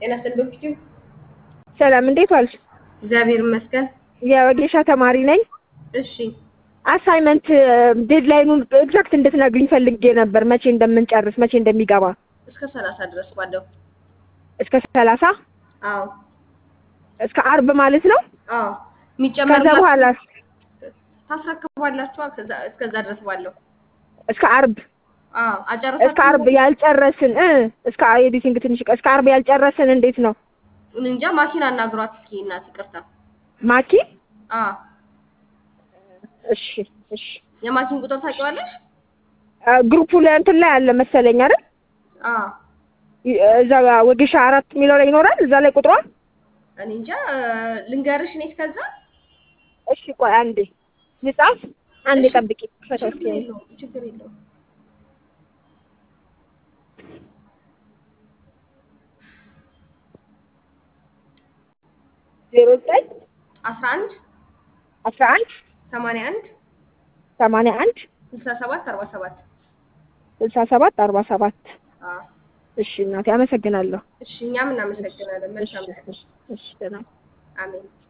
ጤና ይስጥልኝ። ሰላም እንዴት ዋልሽ? እግዚአብሔር ይመስገን። የወጌሻ ተማሪ ነኝ። እሺ አሳይመንት ዴድላይኑን ኤግዛክት እንድትነግሪኝ ፈልጌ ነበር፣ መቼ እንደምንጨርስ መቼ እንደሚገባ። እስከ ሰላሳ ድረስ ባለው። እስከ ሰላሳ አዎ እስከ አርብ ማለት ነው። አዎ ከዛ የሚጨመር በኋላ ታስረክባላችሁ። ከዛ እስከዛ ድረስ ባለው። እስከ አርብ አዎ እስከ አጨረሳችሁ? አርብ ያልጨረስን እ እስከ ኤዲቲንግ ትንሽ ቀ- እስከ አርብ ያልጨረስን እንዴት ነው እኔ እንጃ ማኪን አናግሯት እስኪ እናት ይቅርታ። ማኪ? አዎ እሺ እሺ። የማኪን ቁጥር ታውቂዋለሽ? አ፣ ግሩፑ ላይ እንትን ላይ አለ መሰለኝ አይደል? አዎ ይ- እዛ ወጌሻ አራት የሚለው ላይ ይኖራል እዛ ላይ ቁጥሯ። እኔ እንጃ ልንገርሽ እኔ እስከዛ እሺ ቆይ አንዴ ልጻፍ። አንዴ እሺ። ጠብቂ። ፈታ እስኪ ችግር የለውም ችግር የለውም። ዜሮ ዘጠኝ አስራ አንድ አስራ አንድ ሰማንያ አንድ ሰማንያ አንድ ስልሳ ሰባት አርባ ሰባት ስልሳ ሰባት አርባ ሰባት አዎ እሺ እናቴ አመሰግናለሁ። እሺ እኛም እናመሰግናለን። መልካም እሺ እሺ፣ እሺ ደህና አሜን።